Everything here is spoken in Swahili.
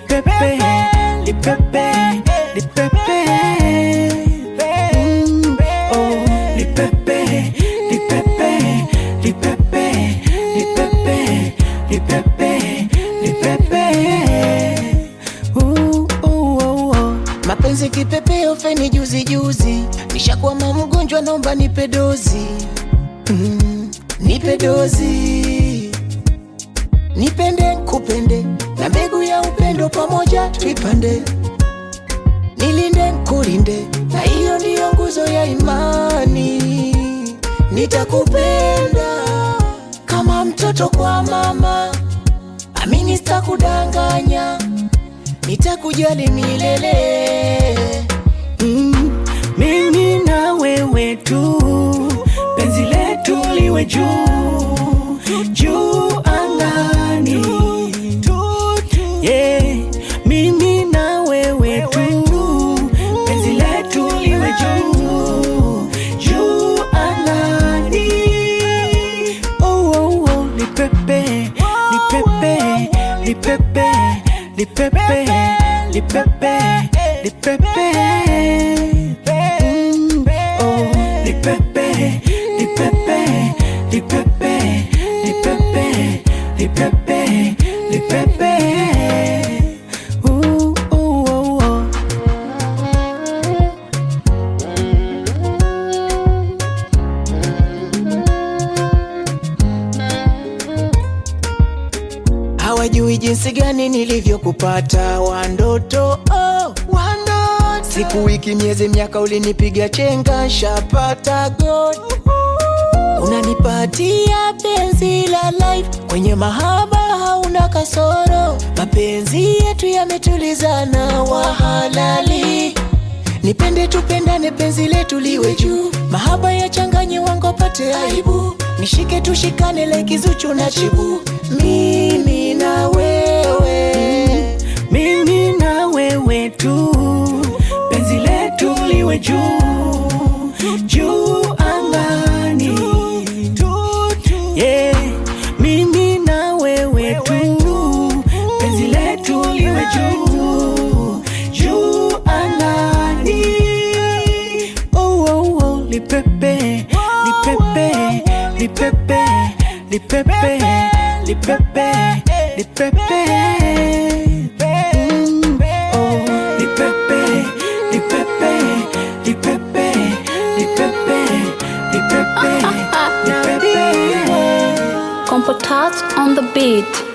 lipepe, lipepe, lipepe. Mm, oh, lipepe, lipepe, lipepe, lipepe, lipepe, lipepe. Uh, uh, uh, uh. Mapenzi kipepeo feni juzi juzi, nishakwama mgonjwa, naomba nipe dozi mm, nipe dozi, nipende kupende, na mbegu ya upendo pamoja tuipande, nilinde kulinde, na hiyo ndiyo nguzo ya imani. Nitakupenda kama mtoto kwa mama, amini sitakudanganya, nitakujali milele. Mm, mimi na wewe tu, penzi letu liwe juu juu angani. Yeah, mimi na wewe tu, penzi letu liwe juu juu angani. Oh, oh, oh, lipepe, lipepe, lipepe, lipepe, lipepe, lipepe. Mm, oh, lipepe, lipepe, lipepe, lipepe, lipepe, lipepe. Ooh, ooh, oh, oh. hawajui jinsi gani nilivyokupata wandoto oh, wandoto. siku wiki miezi miaka ulinipiga chenga shapata god unanipatia penzi la life kwenye mahaba hauna kasoro mapenzi yetu yametulizana wahalali nipende tupendane penzi letu liwe juu mahaba ya changanye wango pate aibu nishike tushikane lekizuchu na chibu mimi na wewe mimi na wewe tu, penzi letu liwe juu juu angani. Yeah, mimi na wewe tu, penzi letu liwe juu juu angani. Oh, oh, oh, lipepe, lipepe, lipepe, lipepe, lipepe, lipepe. Mm, oh, lipepe, lipepe, lipepe, lipepe, lipepe, lipepe. Compotat on the beat.